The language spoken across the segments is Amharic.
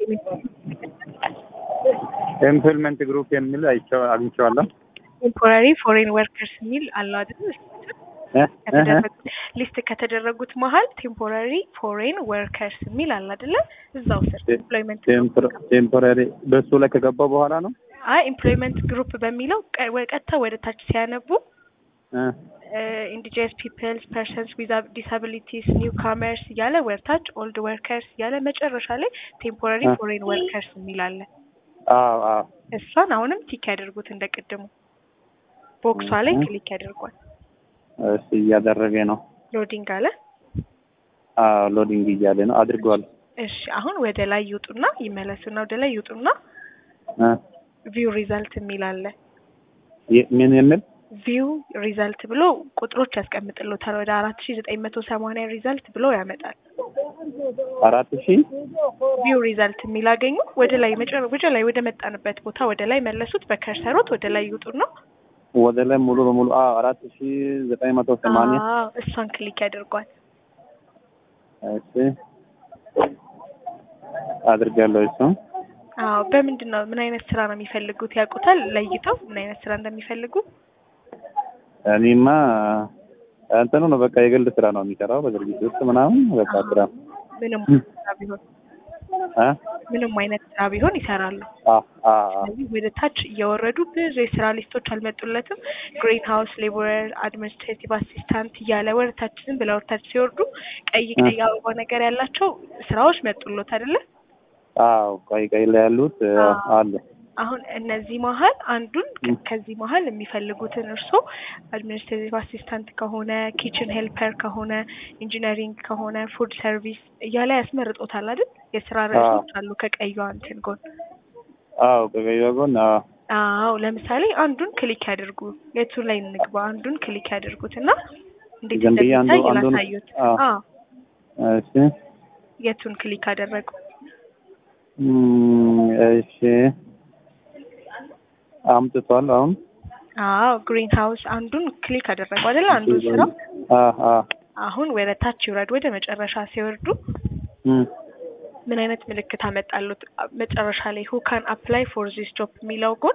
ኤምፕሎይመንት ግሩፕ የሚል አይቼው አግኝቼዋለሁ። ቴምፖራሪ ፎሬን ወርከርስ የሚል አለው አይደል? እ? እ? እ? ሊስት ከተደረጉት መሀል ቴምፖራሪ ፎሬን ወርከርስ የሚል አለ አይደለ? እዛው ስር ኤምፕሎይመንት ቴምፖራ- ቴምፖራሪ በሱ ላይ ከገባው በኋላ ነው። አይ ኤምፕሎይመንት ግሩፕ በሚለው ቀ- ወ- ቀጥታ ወደ ታች ሲያነቡ እ? ኢንዲጂነስ ፒፕልስ ፐርሰንስ ዊዝ ዲሳቢሊቲስ ኒው ካመርስ እያለ ወደ ታች ኦልድ ወርከርስ እያለ መጨረሻ ላይ ቴምፖራሪ እ። ፎሬን ወርከርስ የሚል አለ። አዎ አዎ እሷን አሁንም ቲክ ያደርጉት እንደ ቅድሙ ቦክሷ ላይ እ። ክሊክ ያደርጓል። እሺ እያደረገ ነው። ሎዲንግ አለ። አዎ ሎዲንግ እያለ ነው። አድርጓል። እሺ አሁን ወደ ላይ ይውጡና ይመለሱና ወደ ላይ ይውጡና እ? ቪው ሪዛልት የሚል አለ። የ- ምን የሚል ቪው ሪዛልት ብሎ ቁጥሮች ያስቀምጥሎታል። ወደ አራት ሺ ዘጠኝ መቶ ሰማንያ ሪዛልት ብሎ ያመጣል። አራት ሺህ ቪው ሪዛልት የሚል አገኙ። ወደ ላይ መጨረ ወደ ላይ ወደ መጣንበት ቦታ ወደ ላይ መለሱት። በከርሰሮት ወደ ላይ ይውጡና ወደ ላይ ሙሉ በሙሉ አዎ አራት ሺህ ዘጠኝ መቶ ሰማንያ አዎ እሷን ክሊክ ያደርጓል። እሺ አድርጋለሁ። እሱ አዎ በምንድን ነው ምን አይነት ስራ ነው የሚፈልጉት ያውቁታል? ለይተው ምን አይነት ስራ እንደሚፈልጉ እኔማ እንትኑ ነው በቃ የግል ስራ ነው የሚሰራው በድርጅት ውስጥ ምናምን በቃ ስራ ምንም ስራ ቢሆን እ? ምንም አይነት ስራ ቢሆን ይሰራሉ። አ አ ስለዚህ ወደ ታች እየወረዱ ብዙ የስራ ሊስቶች አልመጡለትም። ግሪን ሃውስ ሌቦረር፣ አድሚኒስትሬቲቭ አሲስታንት እያለ ወደ ታች ዝም ብለው ወደ ታች ሲወርዱ ቀይ ቀይ አበባ ነገር ያላቸው ስራዎች መጡሎት አይደለ? አዎ ቀይ ቀይ ላይ ያሉት እ፣ አዎ። አሉ አሁን እነዚህ መሀል አንዱን ም። ከዚህ መሀል የሚፈልጉትን እርስዎ አድሚኒስትሬቲቭ አሲስታንት ከሆነ ኪችን ሄልፐር ከሆነ ኢንጂነሪንግ ከሆነ ፉድ ሰርቪስ እያለ ያስመርጦታል አይደል? የስራ ርዕሶች አሉ ከቀዩ እንትን ጎን አዎ ከቀይ ጎን አዎ አዎ ለምሳሌ አንዱን ክሊክ ያድርጉ። የቱ ላይ እንግባ? አንዱን ክሊክ ያድርጉት እና እንዴት ዝም ብዬ አንዱ- እንደሚታይ አንዱን- ላሳዩት። አዎ። አዎ እሺ የቱን ክሊክ አደረጉ? እም፣ እሺ አምጥቷል አሁን አዎ ግሪን ሃውስ አንዱን ክሊክ አደረጉ አይደል? አንዱን ስራ አ አ አሁን ወደ ታች ይውረድ። ወደ መጨረሻ ሲወርዱ እም፣ ምን አይነት ምልክት አመጣሉት? መጨረሻ ላይ ሁ ካን አፕላይ ፎር ዚስ ጆብ የሚለው ጎን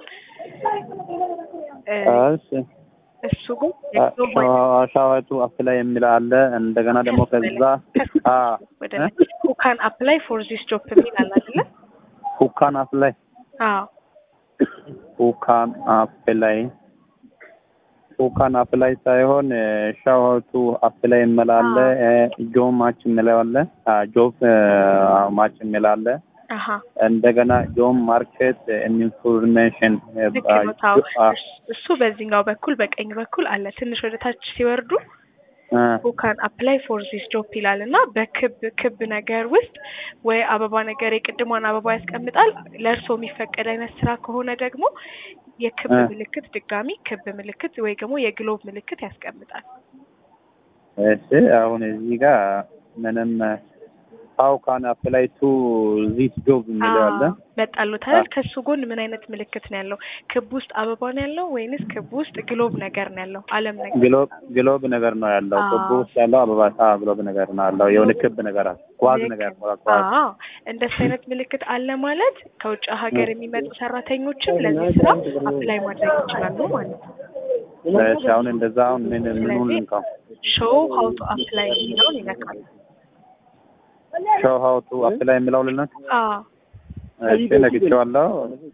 እ፣ እሺ እሱ ጎን ሻዋቱ አፕላይ የሚል አለ። እንደገና ደግሞ ከዛ አ ወደ ሁ ካን አፕላይ ፎር ዚስ ጆብ የሚል አለ አይደለ? ሁካን አፕላይ አዎ ሁካን አፕላይ ሁካን አፕላይ ሳይሆን ሻዋቱ አፕላይ የሚል አለ። ጆብ ማች የሚል አለ። አ ጆብ ማች የሚል አለ። አሀ እንደገና ጆብ ማርኬት ኢንፎርሜሽን ልክ ነው። ታው እሱ በዚህኛው በኩል በቀኝ በኩል አለ። ትንሽ ወደ ታች ሲወርዱ ሁ ካን አፕላይ ፎር ዚስ ጆብ ይላል እና በክብ ክብ ነገር ውስጥ ወይ አበባ ነገር የቅድሟን አበባ ያስቀምጣል። ለእርስዎ የሚፈቀድ አይነት ስራ ከሆነ ደግሞ የክብ እ። ምልክት ድጋሚ ክብ ምልክት ወይ ደግሞ የግሎብ ምልክት ያስቀምጣል። እሺ አሁን እዚህ ጋር ምንም ሀው ካን አፕላይ ቱ ዚስ ጆብ የሚለው አለ። አዎ፣ መጣሎት አይደል? ከሱ ጎን ምን አይነት ምልክት ነው ያለው? ክብ ውስጥ አበባ ነው ያለው ወይንስ ክብ ውስጥ ግሎብ ነገር ነው ያለው? አለም ነገር ግሎብ ግሎብ ነገር ነው ያለው። አዎ። ክብ ውስጥ ያለው አበባ አ ግሎብ ነገር ነው ያለው። የሆነ ክብ ነገር አለ። ኳዝ ልክ ነገር ነው። ነው ኳዝ። አዎ እንደሱ አይነት ምልክት አለ ማለት ከውጭ ሀገር የሚመጡ ሰራተኞችም ለዚህ ስራ አፕላይ ማድረግ ይችላሉ ማለት ነው። እሺ አሁን እንደዛ አሁን ምን ምኑን ልንካው? ሾው ሀው ቱ አፕላይ የሚለውን ይነካል። ሾው ሀው ቱ አፕላይ የሚለው ልነት አዎ እሺ ነግቼዋለሁ።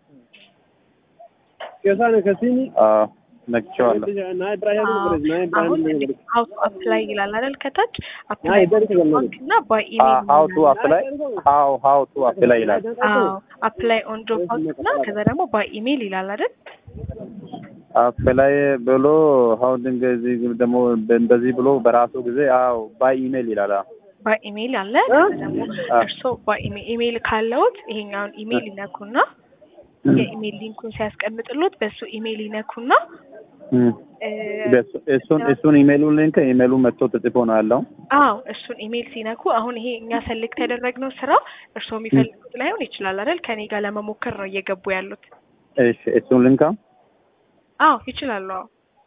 አዎ ነግቼዋለሁ። አሁን ሀው ቱ አፕላይ ይላል አይደል? ከታች አፕላይ ባንክ እና ባይ ኢሜል ሀው ቱ አፕላይ ሀው ሀው ቱ አፕላይ ይላል። አዎ አፕላይ ኦን ጆብ ሀውስ እና ከዛ ደግሞ ባይ ኢሜል ይላል አይደል? አፕላይ ብሎ ሀው እንደዚህ ደግሞ እንደዚህ ብሎ በራሱ ጊዜ አዎ ባይ ኢሜል ይላል። አዎ ባይ ኢሜል አለ። ከዛ ደግሞ እርስዎ ባይ ኢሜል ኢሜል ካለዎት ይሄኛውን ኢሜል ይነኩና የኢሜል ሊንኩን ሲያስቀምጥሎት በሱ ኢሜል ይነኩና እም። እ፣ በሱ- እሱን እሱን ኢሜሉን ሊንክ ኢሜሉ መጥቶ ተጽፎ ነው ያለው። አዎ እሱን ኢሜል ሲነኩ አሁን ይሄ እኛ ሰሌክት ያደረግነው ስራ እርስዎ የሚፈልጉት ላይሆን ይችላል አይደል? ከኔ ጋር ለመሞከር ነው እየገቡ ያሉት። እሺ እሱን ልንካ። አዎ ይችላሉ። አዎ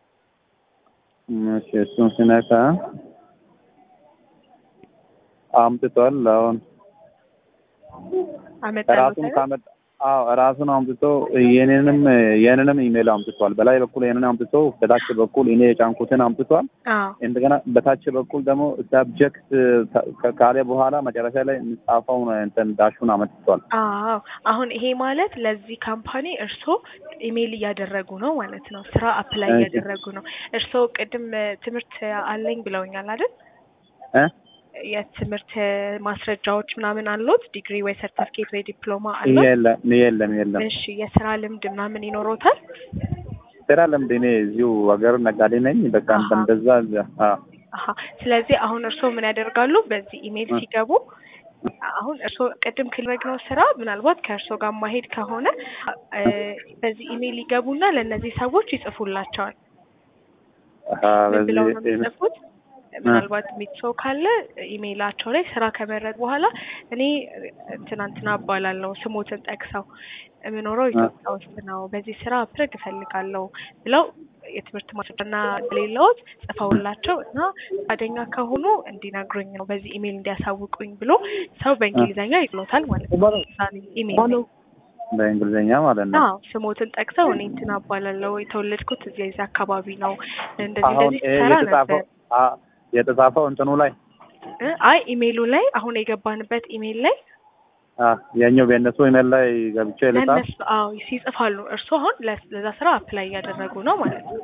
እሺ እሱን ስነካ አምጥቷል። አሁን አመጣለሁ ራሱን ካመጣ አዎ ራሱን አምጥቶ የኔንም የኔንም ኢሜል አምጥቷል። በላይ በኩል የኔን አምጥቶ በታች በኩል እኔ የጫንኩትን አምጥቷል። አዎ እንደገና በታች በኩል ደግሞ ሰብጀክት ካለ በኋላ መጨረሻ ላይ የሚጻፈው እንትን ዳሹን አመጥቷል። አዎ አሁን ይሄ ማለት ለዚህ ካምፓኒ እርስዎ ኢሜይል እያደረጉ ነው ማለት ነው። ስራ አፕላይ እሺ። እያደረጉ ነው። እርስዎ ቅድም ትምህርት አለኝ ብለውኛል አይደል? እ የትምህርት ማስረጃዎች ምናምን አሉት? ዲግሪ ወይ ሰርቲፊኬት ወይ ዲፕሎማ አሉት? የለም የለም የለም። እሺ የስራ ልምድ ምናምን ይኖሮታል? ስራ ልምድ እኔ እዚሁ ሀገር ነጋዴ ነኝ። በቃ አሃ። እንደዛ አ አሀ ስለዚህ አሁን እርስዎ ምን ያደርጋሉ? በዚህ ኢሜይል እ። ሲገቡ አሁን እርስዎ ቅድም ክልረግነው ስራ ምናልባት ከእርስዎ ጋር ማሄድ ከሆነ እ በዚህ ኢሜይል ይገቡና ለእነዚህ ሰዎች ይጽፉላቸዋል። አ ምን ብለው ነው በዚህ የሚጽፉት? ምናልባት የሚት ሰው ካለ ኢሜይላቸው ላይ ስራ ከመረጥ በኋላ እኔ ትናንትና እባላለሁ ስሞትን ጠቅሰው የምኖረው ኢትዮጵያ ውስጥ ነው፣ በዚህ ስራ አፕረግ እፈልጋለሁ ብለው የትምህርት ማስረጃና ሌላዎች ጽፈውላቸው እና ፈቃደኛ ከሆኑ እንዲነግሩኝ ነው በዚህ ኢሜይል እንዲያሳውቁኝ ብሎ ሰው በእንግሊዝኛ ይጥሎታል ማለት ነው። እዛን ኢሜይል ላይ በእንግሊዝኛ ማለት ነው። አዎ ስሞትን ጠቅሰው እኔ እንትና እባላለሁ የተወለድኩት እዚህ እዚህ አካባቢ ነው እንደዚህ አሁን እንደዚህ ይሄ ሰራ የተጻፈው ነበር አ የተጻፈው እንትኑ ላይ እ አይ ኢሜይሉ ላይ አሁን የገባንበት ኢሜይል ላይ አ የኛው በእነሱ ኢሜል ላይ ገብቼ ልጻፍ ለእነሱ አዎ ይጽፋሉ። እርሱ አሁን ለ- ለዛ ስራ አፕላይ እያደረጉ ነው ማለት ነው።